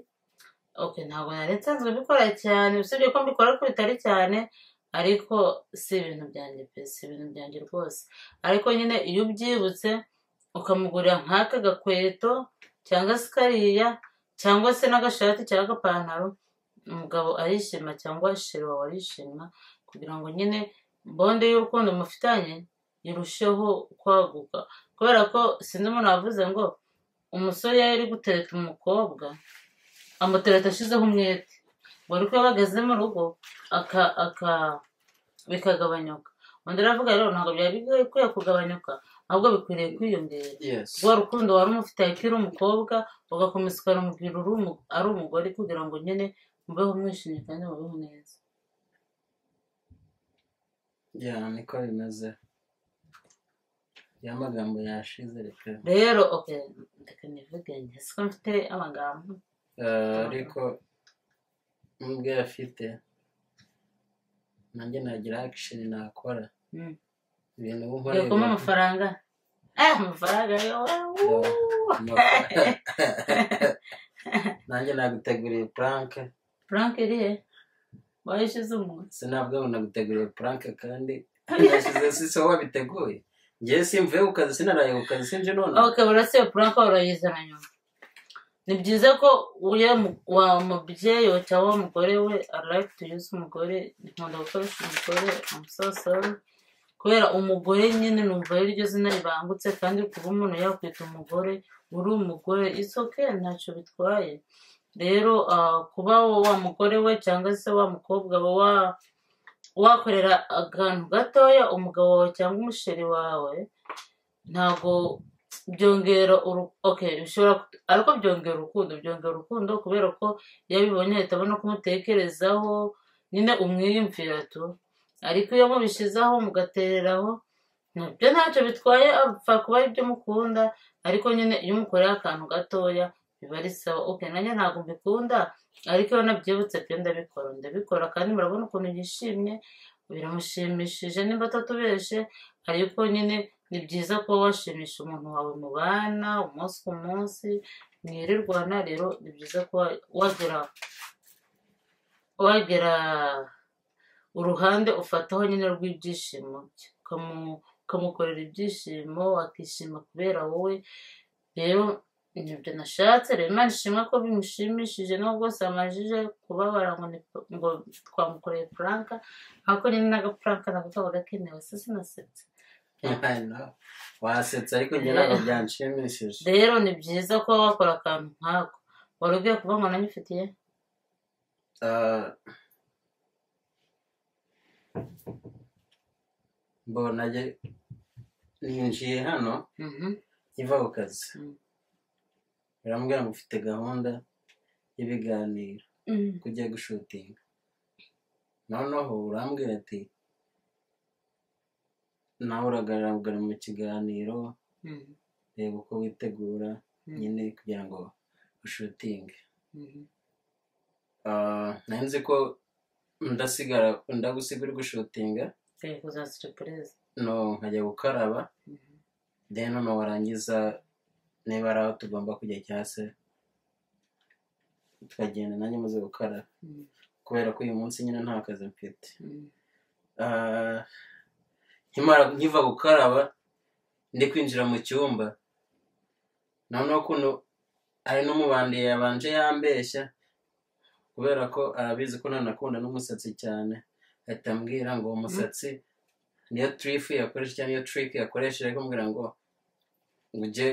ok ntabwo nari nsanzwe mbikora cyane usibye ko mbikora ariko bitari cyane ariko si ibintu byanjye pe si ibintu byanjye rwose ariko nyine iyo ubyibutse ukamugurira nk'aka gakweto cyangwa se kariya cyangwa se n'agashati cyangwa agapantaro umugabo arishima cyangwa sheri wawe arishima kugira ngo nyine bonde y'urukundo mufitanye irusheho kwaguka kubera ko sinzi umuntu wavuze ngo umusore iyo ari gutereta umukobwa amutereta ashizeho umwete ngo ariko iyo bageze mu rugo aka aka bikagabanyuka undi aravuga rero ntabwo byari bikwiye kugabanyuka ahubwo bikwiriye kwiyongera yesu rwa rukundo wari umufite akiri umukobwa ugakomeza ukarumubwira uri umu- ari umugore kugira ngo nyine mubeho mwishimye kandi mubeho neza ya niko bimeze ya magambo yashize reka rero ok reka nivuge njye siko mfite amagambo Eh, ariko nubwo afite nanjye nagira akisheni nakora Mm. ibintu uba ukora yego mo ibintu- amafaranga eh amafaranga yo Amafa- nanjye naguteguriye puranke frank irihe wayishize umunsi sinabwo naguteguriye puranke kandi yashyize si so wabiteguye ngewe simvuye ku kazi sinaraye ku kazi sinje none ok burasiye puranka urayizana nyuma ni byiza ko uya mu- wa mubyeyi we cyangwa wa mugore we i like to use umugore nkunda gukoresha umugore i'm so sorry kubera umugore nyine numva ari ryo zina ribangutse kandi kuba umuntu yakwita umugore uri umugore it's okay ntacyo bitwaye rero ah, kuba wo- wa mugore we cyangwa se wa mukobwa we wa- wakorera akantu gatoya umugabo wawe cyangwa umusheri wawe ntabwo byongera urukundo bishobora kut- ariko byongera urukundo byongera urukundo kubera ko iyo abibonye ahita abona kumutekerezaho nyine umwiyumvira tu ariko iyo mubishyizeho mugatereraho nabyo ntacyo bitwaye apfa kuba aribyo mukunda ariko nyine iyo umukoreye akantu gatoya biba ari sawa ok nanjye ntabwo mbikunda ariko iyo nabyibutse byo ndabikora ndabikora kandi murabona ukuntu yishimye biramushimishije nimba atatubeshe ariko nyine ni byiza kuba washimisha umuntu wawe mubana umunsi ku munsi mwirirwana rero ni byiza kuba wagera wagera uruhande ufataho nyine rw'ibyishimo bye ukamu- ukamukorera ibyishimo akishima kubera wowe rero nibyo nashatse rero imana ishimwe ko bimushimishije nubwo samajije kubabara ngo ni- ngo twamukoreye puranka ariko nyine n'agapuranka nako kaba gakenewe se sinasetse wasetse ariko njye ntabwo byanshimishije rero ni byiza kuba wakora akantu nkako wari ugiye kuba ngo nanyifitiye Ah, mbona njye ninjiye hano nkiva ku kazi Mm. biramubwira ngo ufite gahunda y'ibiganiro kujya gushutinga noneho urambwira ati nawe uragaragara mu kiganiro Mhm, reba uko witegura Mm. nyine kugira ngo ushutinge mhm, Ah, nari nzi ko ndasigara ndagusiga uri gushutinga Ngiye kuzana siripurize no nkajya gukaraba Mhm. then noneho warangiza niba ari aho tugomba kujya cyangwa se tukagenda nanjye muze gukaraba Mhm, kubera ko uyu munsi nyine nta kazi mfite mhm. Ah, nkimara nkiva gukaraba ndi kwinjira mu cyumba noneho kuno hari n'umubandi yabanje yambeshya kubera ko arabizi ko ntanakunda n'umusatsi cyane ahita ambwira ngo uwo musatsi niyo tirifu yakoresheje cyangwa niyo tiriki yakoresheje kumbwira ngo ngo ujye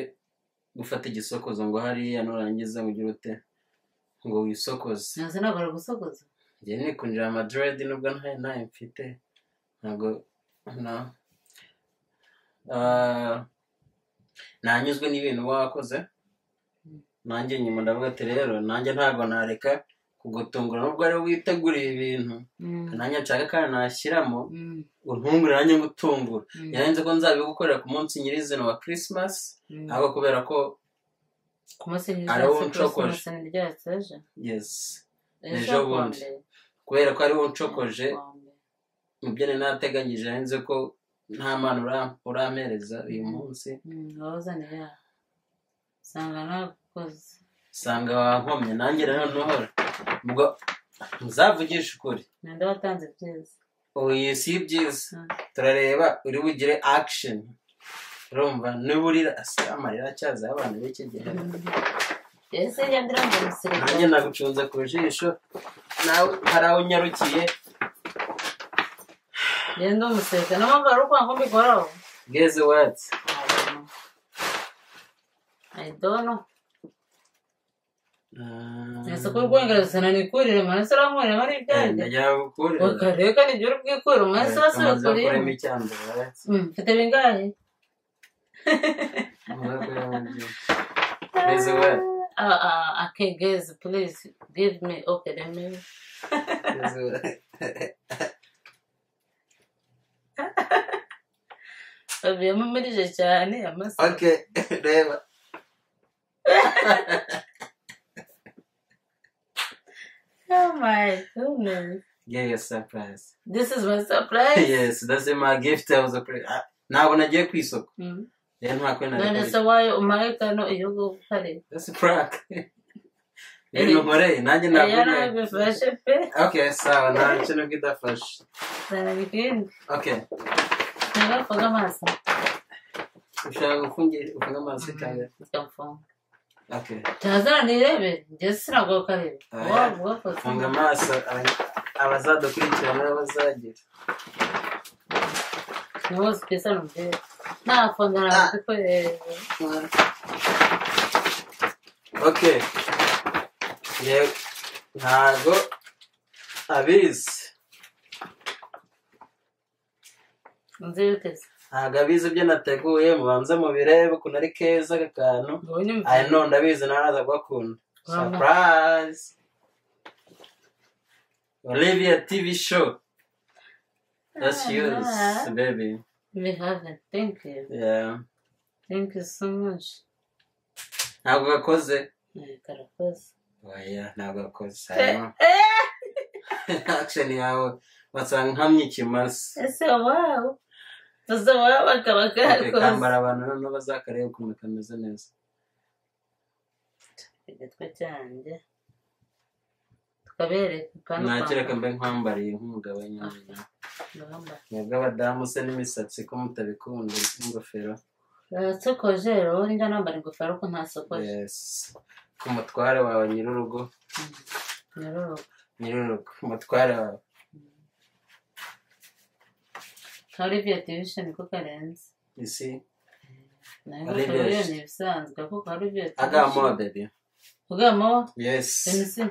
gufata igisokozo ngo hariya nurangiza ugire ute ngo wisokoze ntazi ntabwo ari gusokoza njye nikunjira amadiredi nubwo ntayo ntayo mfite ntabwo na Ah, nanyuzwe n'ibintu wakoze nanjye nyuma ndavuga ati rero nanjye ntabwo nareka kugutungura nubwo ari wowe witeguriye ibintu Mm, nanjye nshaka kandi nashyiramo mm, untungure nanjye ngutungure mm, yarenze ko nzabigukorera ku munsi nyirizina wa kirisimasi mm. ariko kubera ko ku munsi Ari wo w'iminsi unshokoje. yose ryatse ejo yesi ejo bundi. kuwa mbere kubera ko ariwe uncokoje kuwa mbere. mu byo nari nateganyije yarenze ko nta mpano uram- urampereza uyu munsi Mm, wawuzaniye yaho usanga ntakoze usanga wankomye nanjye rero ntuhora ubwo nzavugishe ukuri ninde watanze byiza ubu iyi si byiza Mm. turareba uri bugire akisheni urumva niba urira asi amarira acyaza y'abantu b'iki gihe ese njya ndirambo musirikare nanjye nagucunze ku jisho nawe hari aho unyarukiye njyewe ndi umusirikare niyo mpamvu hari ukwanga mbikoraho bweze watsi ayidono mu isoko rwongereza nanikurire amaraso arankurira ari ibyanjye ndagira bakareka n'igihe uri bwikure amaraso tumaze asubikuriye gukuramo icyambere watsi mfite bingahe tumaze gukuramo byinshi bweze watsi Ah, ah, I can't guess, please give me okay then maybe bweze watsi babiyemo mirije cyane amasa ok reba oh my goodness give you a surprise this is my surprise yes that's my gift I was a pre- Ah, ntabwo nagiye ku isoko Mm. rero nta kwenda none se wayo umaye kano iyo gukare that's prank rero ntukoreye nanjye ntabwo yari abifashe pe ok sawa nta kintu kidafashe zana bikindi ok ntagafunga amaso ushaka gufungira ufunga amaso cyane gafunga ok ntazana nirebe njye sinagokareba Ah, waba ugakoze funga amaso aba- abazadukurikirana n'abazagira Nossa, pensando bem. Não, quando Ah. ela ah. foi. ok Ye- ntago abizi Não sei o que é isso. ntago abizi ibyo nateguye mubanze mubirebe ukuntu ari keza aka kantu Olha, aya none ndabizi nawe aza kugakunda Wow. surprise olivia tv show that's Ah, yours nice. baby we have it. Thank you. yeah Thank you so much. ntabwo gakoze Ai, cara, coisa. oya ntabwo gakoze hanyuma action yawe wasanga nkamye ikimasa Esse é o uau. Mas o uau acaba Okay, cara kambara coisa. abantu noneho bazakareba ukuntu kameze neza Igatwa cyane. Tukabereka kandi nakira kambe nkwambariye nk'umugabo nyamenya mwebwe abadamu se n'imisatsi ko mutabikunda n'ingofero sokoje rero njya nambara ingofero ko ntasokoje yes ku mutware wawe nyir'urugo nyororoka nyir'urugo umutware wawe nka olivier division ko karenze isi nayo Olivier. ingofero yo ni ibisanzwe kuko olivier agamo baby ugamo yes emisi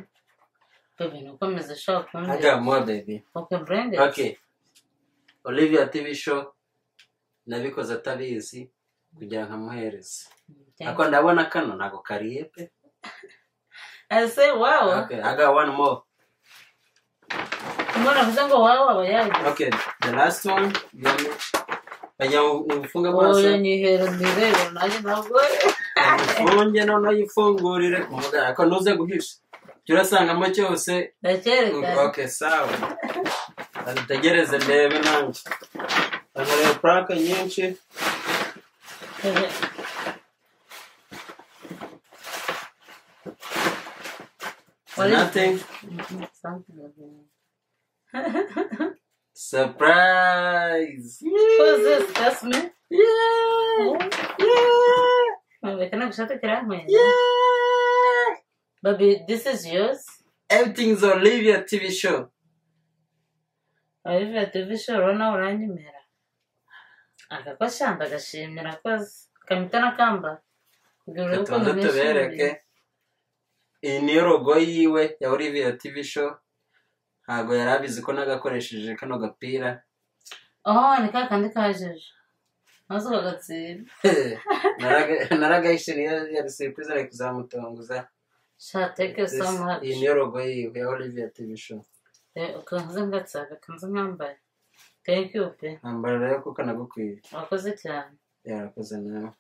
bebe ntukomeze ushaka kumbwira agamo baby oke burende okay olivia tv show nabikoze atabizi kugira ngo amuhereze ako ndabona kano ntabwo kariye pe ese wawa okay i got one more umuntu avuze ngo wawa aba yagize Okay, the last one. you want me- Ajya ufunga amaso. oya nyihera ndireba nanjye ntabwo Ufunge noneho uyifungurire ku mugara. Ako ntuze guhisha. Icyo urasangamo cyose. ndacyerekana Okay, sawa. Dutegereze ndebe nanjye. Anareba purake nyinshi. Bebe, Wari- Nothing. mhm, something like that. Surprise. Who's this? That's me? Yeah. Yeah. Mwereka nagushaka kirampera. Yeah. Baby, this is yours. Everything's Olivia TV show. Olivier Division urabona uranyemera. Aka ko shamba agashimira akoze. kamitana kamba kugira urebe ukuntu tubanze tubereke nishimiye iyi niyo rogo yiwe ya olivia tv show ntabwo yari abizi ko nagakoresheje kano gapira aho ni ka kandi kajeje maze ukagatsira Naraga- naragahishiriye yari siripize ari kuzamutunguza shateke This- iyi samuhaci niyo rogo yiwe ya olivia tv show ukanze ngatsira ukanze nkambaye thank you pe nambara rero kuko nagukwiye wakoze cyane yarakoze nawe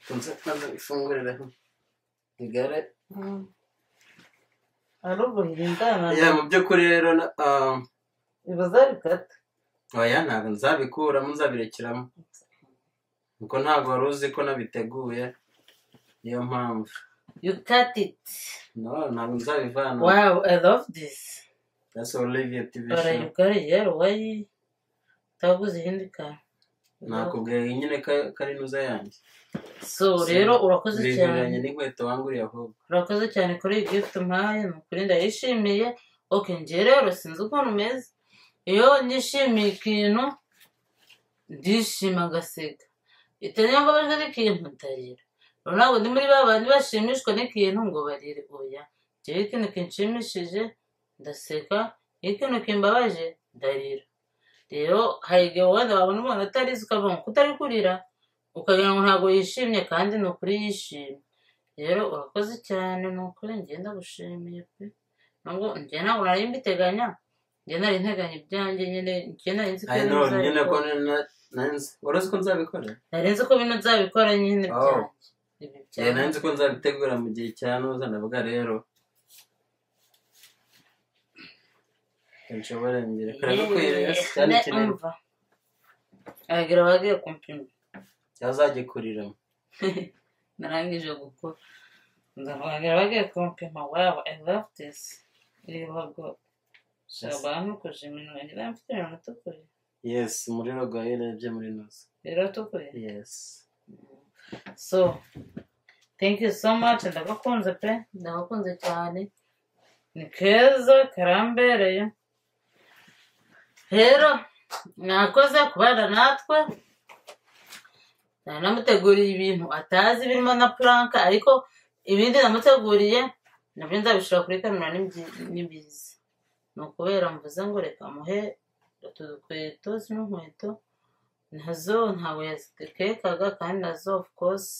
tunze maze ifungurireho igare ari ubuhira indana ya mu by'ukuri rero na- ah, biba zarikata oya ntabwo nzabikuramo nzabirekeramo kuko ntabwo wari uzi ko nabiteguye niyo mpamvu you cut it no ntabwo nzabivana wow i love this that's olivia tv show barayigari rero wayi utaguze ihindi kantu nakubwira nyine ka- karinuza yanjye so rero urakoze cyane bihereranye n'inkweto wanguriye ahubwo urakoze cyane kuri iyi gift umpaye ni ukuri ndayishimiye oke njye rero sinzi ukuntu umeze iyo nishimiye ikintu ndishima agaseka itari niyo mbabajwe n'ikintu ndarira rero ntabwo ndi muri ba bandi bashimishwa n'ikintu ngo barire oya njyewe ikintu kinshimishije ndaseka iyo ikintu kimbabaje ndarira rero hari igihe wenda wabona umuntu atarizi ukavuga ngo kutari kurira ukagira ngo ntabwo yishimye kandi ni ukuri yishimye rero urakoze cyane ni ukuri ngenda gushimiye pe nubwo njye ntabwo nari mbiteganya njye nari nteganya ibyanjye nyine njye nari nzi ko i ibintu know nyine bizabikora. ko na- na- nanzi wari uzi ko nzabikora nari nzi ko bino nzabikora nyine Oh. byanjye ibi Yeah, nari byanjye nzi ko nzabitegura mu gihe cya noza ndavuga rero nshobora mbere kureba ko yari cyane kinini umva aragira abagiye kumpima yazagikuriramo narangije gukora nzabaragira bagiye kumpima waba i love this reba bwo shaba ntukuje iminwa yanjye nari mfite iminwa itukuye yes muri rogo yarebye muri noza rero itukuye yes so thank you so much ndagakunze pe ndagakunze cyane ni keza karambereye rero mwakoze kubana natwe nanamuteguriye ibintu atazi birimo na puranka ariko ibindi namuteguriye nabyo nzabishira kuri kamera nibyi- nibizi ni ukubera mvuze ngo reka muhe utu dukweto zino nkweto nazo ntabwo yazikekaga kandi nazo of course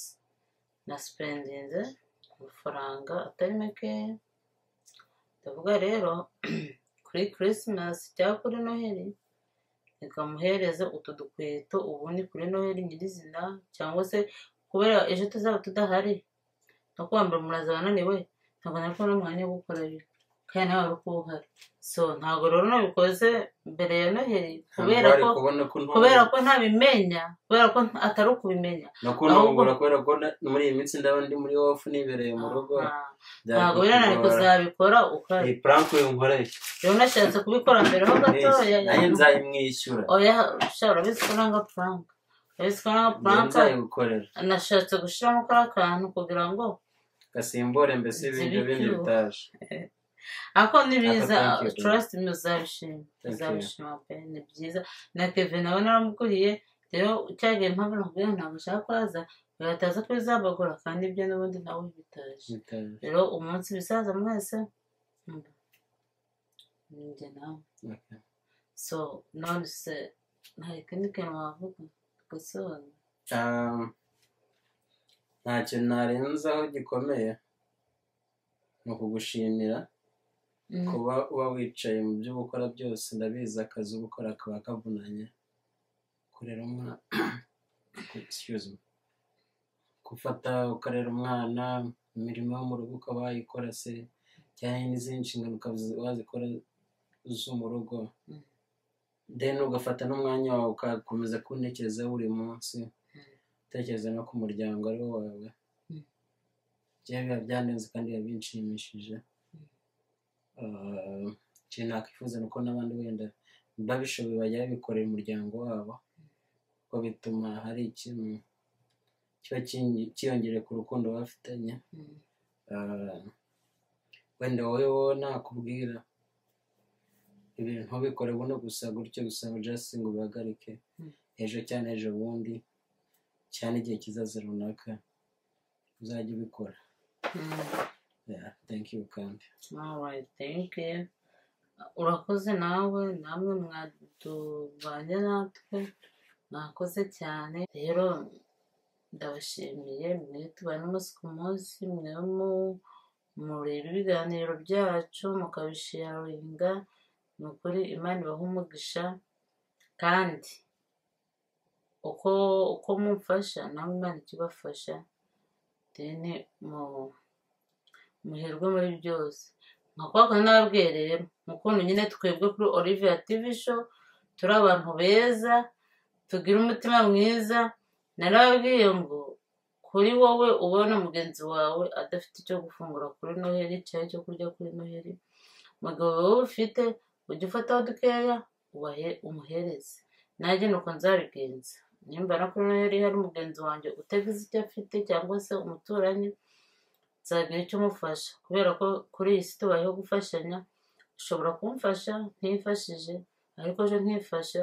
nasipendinze amafaranga atari makeya ndavuga rero kuri christmas cyangwa kuri noheli ikamuhereza utu dukweto ubundi kuri noheli nyirizina cyangwa se kubera ejo tuzaba tudahari no kuwa mbere muraza bananiwe ntabwo nari kubona umwanya wo gukora ibi kandi nawe wari ukuwuhari so ntabwo rero nabikoze mbere ya noheli Ntabwo kubera wari ko kubona ko ntumva. kubera ko ntabimenya kubera ko atari ukubimenya no ahubwo- kuntungura kubera ko na- muri iyi minsi ndaba ndi muri ofu nibereye mu rugo Ah, byari ntabwo binanira kutugora. kuzabikora ukari iyi puranke uyu nkoreye rero nashatse kubikora mbere ho gatoya nanjye nzayimwishyura oya sha urabizi ko nanga puranka urabizi ko nanga Njye puranka nzayigukorera nashatse gushyiramo kuri akantu kugira ngo gasimbure mbese ibintu bindi Zibikiwe. bitaje ariko nibiza Aka thank you. trust me uzabishima you. uzabishima pe ni byiza na kevin nawe naramuguriye rero cyagiye mpamvu nakubwira ntabwo ashaka kuhaza yataza kubizabagura kandi ibyo n'ubundi nawe bitaje bitaje rero umunsi bisaza mwese mm, njye nawe Okay. so none se nta kindi kintu wavuga gusobanura Um, nta kintu narenzaho gikomeye ni ukugushimira Mm, kuba uba wicaye mu byo uba ukora byose ndabizi akazi uba ukora kaba kavunanye kurera umwana excuse me gufata ukarera umwana imirimo yo mu rugo ukaba wayikora se cyane n'izindi nshingano ukaba uzi- wazikora zo mu rugo Mm. then ugafata n'umwanya wawe ugakomeza kuntekerezaho buri munsi utekereza no ku muryango ari wo wawe Mm. byewe biba byandenze kandi biba binshimishije Mm. Ah, ikintu nakwifuza ni uko n'abandi wenda babishoboye bajya babikorera umuryango wabo kuko bituma hari ikintu kiba kingi- cyiyongereye ku rukundo bafitanye mm, Ah, wenda wowe wowe nakubwira ibintu ntubikore buno gusa gutyo gusa ngo just ngo ubihagarike Mm. ejo cyangwa ejo bundi cyane igihe kizaza runaka uzajya ubikora Yeah, thank you kandi alright thank you urakoze nawe namwe mwadubanye natwe mwakoze cyane rero ndabashimiye mwe tubane umunsi ku munsi mwe mu- mureba ibiganiro byacu mukabisharinga ni ukuri imana ibaha umugisha kandi uko uko mumfasha namwe imana ijya ibafasha deni mu- muherwe muri byose nka kwa kandi nababwiye rero mu kuntu nyine twebwe kuri olivia tv show turi abantu beza tugira umutima mwiza narababwiye ngo kuri wowe ubona mugenzi wawe adafite icyo gufungura kuri noheri cyangwa icyo kurya kuri noheri umugabo wowe ufite ujya ufataho dukeya ubahe umuhereze nanjye nuko nzabigenza nimba no kuri noheri hari mugenzi wanjye utagize icyo afite cyangwa se umuturanyi nzagira icyo umufasha kubera ko kuri iyi si tubayeho gufashanya ushobora kumfasha ntifashije ariko ejo ntifasha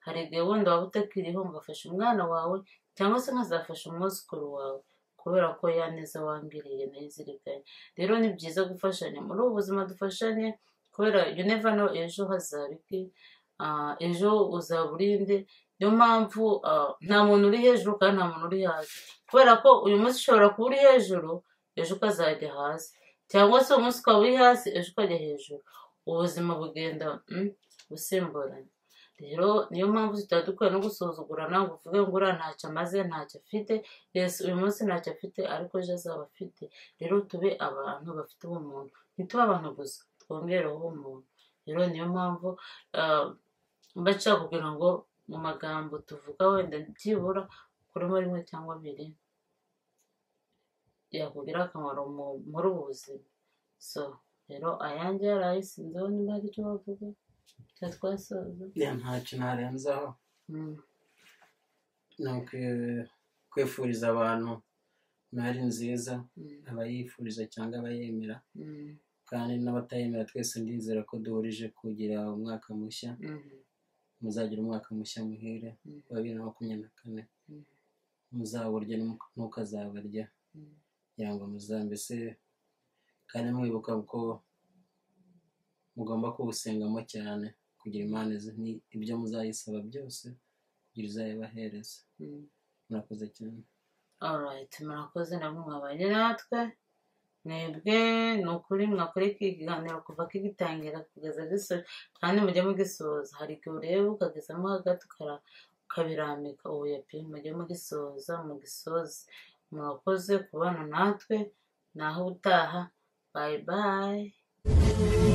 hari igihe wenda waba utakiriho ngafasha umwana wawe cyangwa se nkazafasha umwuzukuru wawe kubera ko ya neza wangiriye nayizirikanye rero ni byiza gufashanya muri ubu buzima dufashanye kubera you never know ejo hazaba iki Ah, ejo uzaba urinde niyo mpamvu ah, nta muntu uri hejuru kandi nta muntu uri hasi kubera ko uyu munsi ushobora kuba uri hejuru ejo ukazajya hasi cyangwa se uyu munsi ukaba uri hasi ejo ukajya hejuru ubuzima bugenda mm, busimburana rero niyo mpamvu tutadukwiye no gusuzugurana ngo uvuge ngo uriya ntacyo amaze ntacyo afite yes uyu munsi ntacyo afite ariko ejo azaba afite rero tube abantu bafite ubumuntu ntitube abantu gusa twongereho ubumuntu rero niyo mpamvu ah, mba nshaka kugira ngo mu magambo tuvuga wenda byibura ukuremo rimwe cyangwa abiri yakugirira akamaro mu- muri ubu buzima so rero ayanjye yaraye sinziho niba hari icyo bavuga cyangwa twasoza Yeah, ntacyo ntarenzaho Mm. ni ukwi- kwifuriza abantu noheri nziza Mm. abayifuriza cyangwa abayemera Mm. kandi n'abatayemera twese ndizera ko duhurije kugira umwaka mushya Mm. muzagira umwaka mushya muhire Mm. wa bibiri na makumyabiri na kane Mm. muzaburya n'umu- n'ukazabarya Mm. kugira ngo muza- mbese kandi mwibuka ko mugomba kuwusengamo cyane kugira imana izi- ni- ibyo muzayisaba byose kugira izayibahereza Mm. murakoze cyane alright murakoze namwe mwabanye natwe mwebwe ni ukuri mwakurikira ikiganiro kuva kigitangira kugeza gisoza kandi mujye mugisoza hari igihe ureba ukagezamo hagati ukara- ukabirambika ubuye pe mujye mugisoza mugisoze murakoze kubana natwe naho utaha bye bye